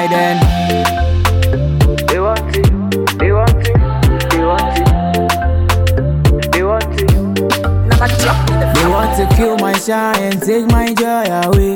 Alright then. They want it, they want it, they want it, they want it. They want to kill my shine and take my joy away.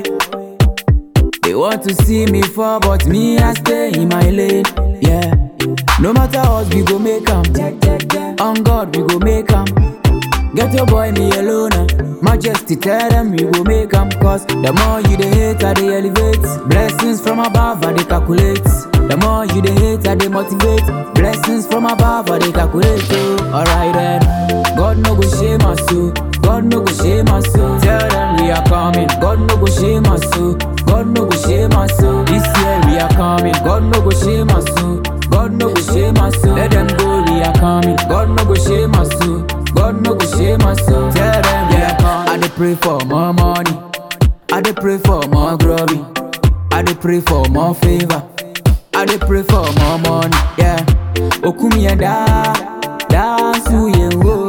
They want to see me fall, but me I stay in my lane. Yeah. No matter what, we go make 'em. On God, we go make 'em. Get your boy me alone. ah. Majesty, tell them we go make 'em. Cause the more you they hate, I they elevate. Blessings from above, I they calculate. The more you they hate, I they motivate. Blessings from above, I they calculate. Oh, alright then. God no go shame us, so. God no go shame us, so. Tell them we are coming. God no go shame us, so. God no go shame us, so. This year we are coming. God no go shame us, so. God no go shame us, so. Let them go, we are coming. God no go shame us, so. God no go shame us, so. Tell them we are coming. I dey pray for more money. I dey pray for more glory. I dey pray for more favor. I dey pray for more money. Yeah. Okumi ya da, dance ye wo.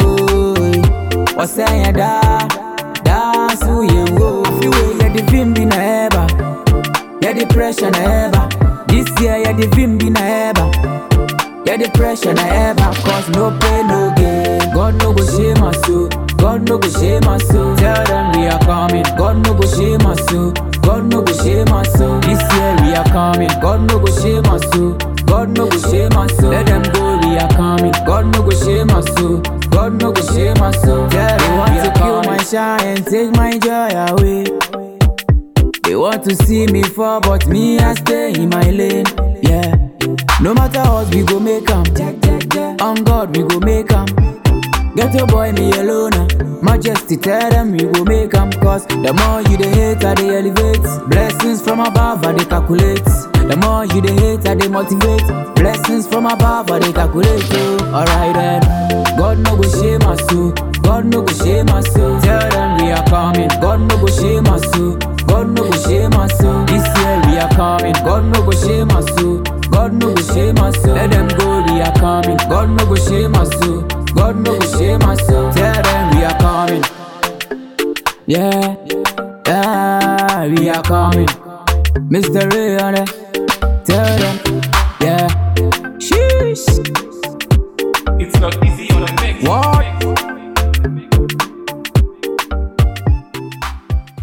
Wase ya da, dance ye wo. Fiwe ya di vimbi na eba, ya di pressure na eba. This year ya di vimbi na eba. Yeah, the pressure na ever cause no pain, no gain. God no go shame us, so. God no go shame us, so. Tell them we are coming. God no go shame us, so. God no go shame us, so. This year we are coming. God no go shame us, so. God no go shame us, so. Let them go, we are coming. God no go shame us, so. God no go shame us, so. Tell them want to kill my shine and take my joy away. They want to see me fall, but me I stay in my lane. Yeah. No matter what, we go make 'em. On God, we go make 'em. Get your boy me alone. ah. Majesty, tell them we go make 'em. Cause the more you they hate, I they elevate. Blessings from above, I they calculate. The more you they hate, I they motivate. Blessings from above, I they calculate. Oh, alright then. God no go shame us, so. God no go shame us, so. Tell them we are coming. God no go shame us, so. God no go shame us, so. This year we are coming. God no go shame us, so. God no go shame us, so. Let them go, we are coming. God no go shame us, so. God no go shame us, so. Tell them we are coming. Yeah, yeah, we are coming. Mr. Ray on it. Tell them, yeah. Sheesh. It's not easy on the